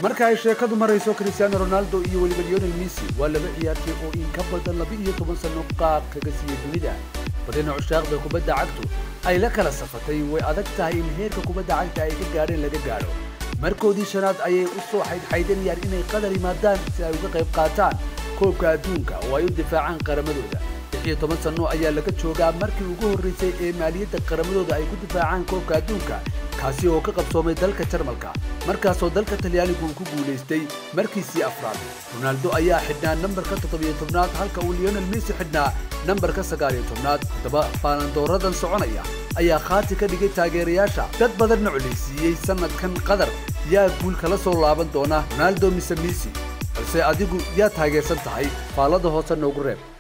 marka ay sheekadu marayso cristiano ronaldo iyo weliba lionel messi waa laba ciyaartay oo in ka badan laba iyo toban sano qaab kaga siiyey dunida badina cushaaqda kubadda cagtu ay la kala safatay way adag tahay in heerka kubadda cagta ay ka gaadheen laga gaadho markoodii shanaad ayay u soo xaydxaydanayaan inay qadar yimaadaan si ay uga qayb qaataan koobka adduunka oo ay u difaacaan qaramadooda iyo toban sano ayaa laga joogaa markii ugu horraysay ee maaliyadda qaramadooda ay ku difaacaan koobka adduunka kaasi oo ka qabsoomay dalka jarmalka markaasoo dalka talyaanigu uu ku guulaystay markiisii afraad ronaldo ayaa xidhnaa nambarka toddobiyo tobnaad halka uu lionel messi xidhnaa nambarka sagaaliyo tobnaad haddaba baalandooradan soconaya ayaa khaati ka dhigay taageerayaasha dad badanna colaysiiyey sannadkan qatar yaa guul kala soo laaban doona ronaldo mise messi balse adigu yaa taageersan tahay faallada hoose noogu reeb